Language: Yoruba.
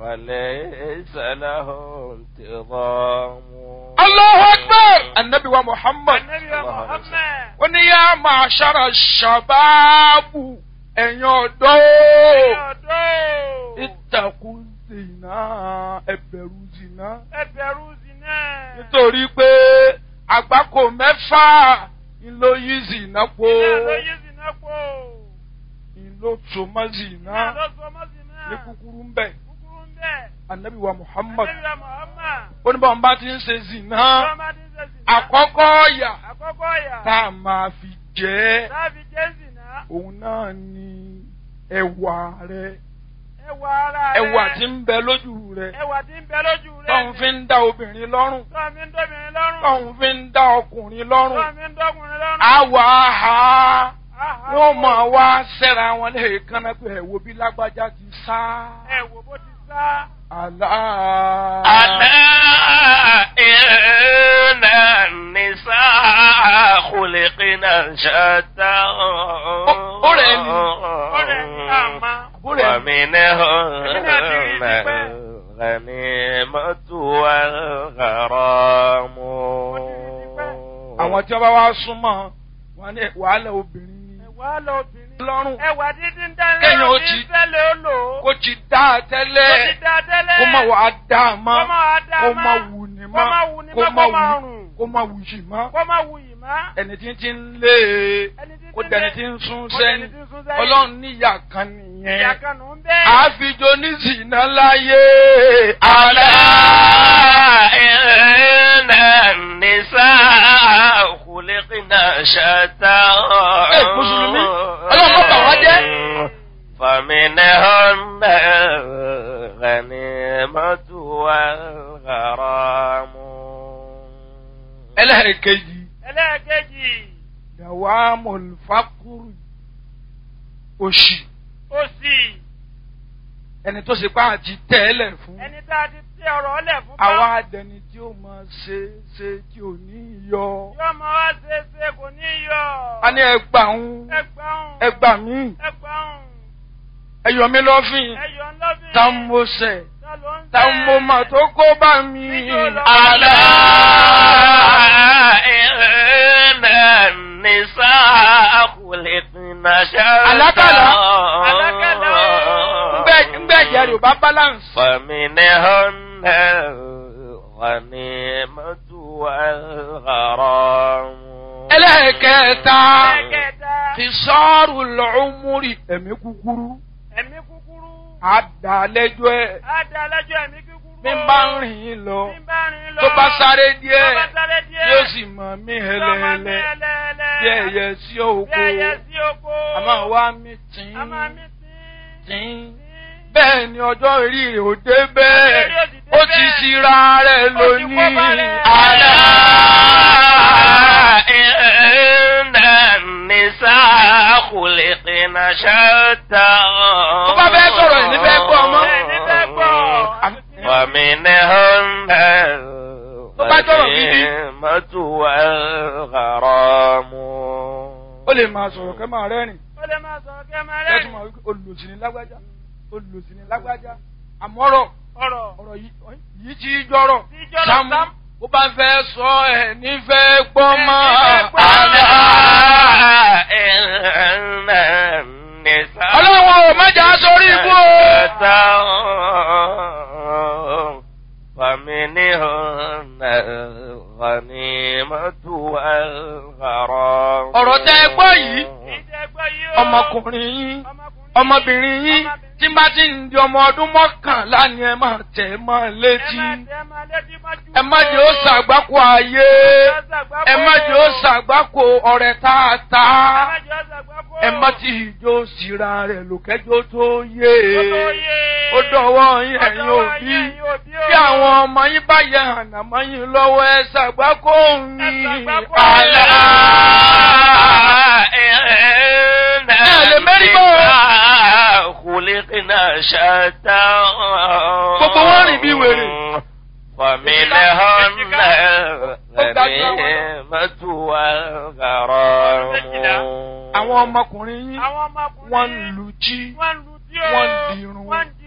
فليس له انتظام Allahu Akbar! Annabi wa Muhammad. Ànábì wa Muhammad. Ó ní yá máa ṣára ṣàbáàbù ẹ̀yin ọ̀dọ́. Ọ̀dọ́. Ìtàkùn zìnà ẹ̀bẹ̀rù zìnà. Ẹbẹ̀rù zina. Nítorí pé àgbákò mẹ́fà ló yí zìnà po. Iná ló yí zina pò. Ìlò tó mọ́ zìnà. Iná ló sọ mọ́ zina. Ní kúkúrú ń bẹ̀. Kúkúrú ń bẹ̀. Annabi wa Muhammad. Ànábì wa Muhammad. Ó ní bọ́n bá ti ń ṣe zìnà. Tọ́mọdé ṣe zina. Àkọ́kọ́ ọ̀yà Àkọ́kọ́ ọ̀yà. tá a máa fi jẹ́ Sáàbì jẹ́ zina. òun náà ni ẹwà rẹ. Ẹwà ara rẹ̀. Ẹwà tí ń bẹ lójú rẹ. Ẹwà tí ń bẹ lójú rẹ̀. Tọ́hun fi ń dá obìnrin lọ́rùn. Tọ́ mi ń dóbìnrin lọ́rùn. Tọ́hun fi ń dá ọkùnrin lọ́rùn. Tọ́ mi ń dọ́kùnrin lọ́rùn. Àwa ha Áhà. wọ́n máa wá sẹ́ra wọn lẹ́ẹ̀kan náà pé ẹ̀wò bí lágbájá ti sá. Ẹ wò bó ti sá. Àlá. ألا إن النساء خلقنا شتى ọ̀rẹ́ ni. Ọ̀rẹ́ ni àmà. Àbúrò ẹ̀ ومنهن الغنيمة والغرام Àwọn tí wọ́n bá wá súnmọ́ wọn ní wàhálà obìnrin ni. Ẹwà lọ obìnrin. Lọ́rùn Ẹwà dídí ń dánilẹ́. Kéèyàn ó ti- Fẹ́lẹ̀ ó lò ó. kó ti dá a Ó ti tẹ́lẹ̀. dá tẹ́lẹ̀. Kó má wàá dá a mọ́. Kó má wàá dá a Kó mọ́. má wù ní Kó má mọ́. wù ní Kó mọ́, má kó má wù rùn. kó má wù yìí mọ́. Kó má wù yìí má. Ẹni tí ń ti ń lé e. Ẹni tí Kó ti dẹni lé- tí ń sún kó dẹni sẹ́yìn. tí ń sún sẹ́yìn. Ọlọ́run níyà kan Ìyá nìyẹn. kan nù ń bẹ́ẹ̀. Àfijọ́ oníṣìná láyé. ألا Àlá. إن النساء خلقنا شتى Ẹ, Mùsùlùmí, Ọlọ́run má bà wá jẹ́. فمنهن الغنيمة والغرام Ẹlẹ́ẹ̀kejì. Ẹlẹ́ẹ̀kejì. Dàwámọ̀l fákúrù. Òṣì. Òsì. Ẹni tó ṣe pá àti tẹ́lẹ̀ fún. Ẹni tá a ti tẹ ọ̀rọ̀ ọlẹ̀ fún bá. Àwa adẹni tí ó máa ṣe ṣe tí ò ní yọ. Yóò mọ wá ṣe é ṣe kò ní yọ. A ní ẹgbà ń. Ẹgbàún. Ẹgbà mí. Ẹgbàún. Ẹyọ mi lọ́fìn. Ẹyọ ńlọ́bìn. Tá ń mo sẹ̀. Ta ló ń Tá ń mo mà tó kó bá mi. Níjó lọ. ألا إن النساء خلقنا شتى Àlákàlà. Àlákàlà. Ngbẹ́ ngbẹ́ ìyá rẹ̀ ò bá balance. فمنهن الغنيمة والغرام Ẹlẹ́ẹ̀kẹta. Ẹ̀kẹta. Kìsọ́ọ̀rù lọ́ọ́múrì. Ẹ̀mí kúkúrú. Ẹ̀mí kúkúrú. Àdàlẹ́jọ́ ẹ̀. Á da alájọ ẹ̀mí kúkúrú. Mi bá ń rìn yín lọ. Bí ń bá rìn lọ. Tó bá sáré Tó bá díẹ̀. sáré díẹ̀. Yóò sì mọ̀ mí Yóò máa mí hẹlẹ́hẹlẹ́. ẹlẹ́ẹ̀lẹ́. Bí ẹyẹ sí Bí òkú. ẹyẹ sí oko. Àmọ́ wá mi tìǹ. A máa mí sí. tìǹ. Bẹ́ẹ̀ ni ọjọ́ orí rẹ̀ ò dé bẹ́ẹ̀. Ọjọ́ orí ò ti dé Ó ti bẹ́ẹ̀. ṣira rẹ̀ Ó ti kó bá lónìí. rẹ̀. Àlá. إن النساء خلقنا شتى Tó bá fẹ́ sọ̀rọ̀ ẹ̀ ní fẹ́ gbọ́ ọmọ. Ẹ̀ ní fẹ́ gbọ́. ومنهن Tó bá sọ̀rọ̀ gidi. الغنيمة والغرام Ó lè máa sọ̀rọ̀ kẹ́ máa rẹ́rìn. Ó lè máa sọ̀rọ̀ kí ẹ máa Kẹ́tù rẹ́rìn. máa wí pé olùsìn ní lágbájá. Olùsìn ní lágbájá. Àmọ́rọ̀ Ọ̀rọ̀. ọ̀rọ̀ yìí yìí ti jọ̀rọ̀. Tí jọ̀rọ̀ Sámú Sam. ó bá fẹ́ sọ ẹ̀ nífẹ̀ẹ́ gbọ́ mọ́. Ẹ̀ nífẹ̀ẹ́ gbọ́. ألا إن النساء Ọlọ́run ò má jà sórí ibú o. فمنهن الغنيمة والغرام Ọ̀rọ̀ tẹ́ ẹ gbọ́ yìí. Ìjẹ́gbọ́ yìí o. Ọmọkùnrin yín. Ọmọkùnrin. Ọmọbìnrin yín tí bá ti ń di ọmọ ọdún mọ́kànlá ni ẹ máa tẹ̀ ẹ́ mọ́ Ẹ létí. máa tẹ́ ẹ máa létí mọ́jú. Ẹ má jẹ́ ó ṣàgbákò ayé. Ẹ má jẹ́ ó ṣàgbákò ọ̀rẹ́ tààtà. Ẹ má jẹ́ ó ṣàgbákò. Ẹ má ti ìjó síra rẹ̀ lòkẹ́jọ́ tó yé. Ó tó yé. Ó dọ̀wọ́ yín Ó ẹ̀yin dọ̀wọ́ òbí. yín, ẹ̀yin òbí o. Bí àwọn ọmọ yín bá yẹ ànàmọ́ yín lọ́wọ́ ẹ ṣàgbákò yín. ṣàgbákò. ألا إن lè mérí bọ́. النساء خلقنا شتى Gbogbo wọn rìn bí wèrè. فمنهن الغنيمة والغرام Àwọn ọmọkùnrin yín Àwọn ọmọkùnrin. wọ́n ń lu jí. Wọ́n ń lu tí o. wọ́n ń dirun. Wọ́n ń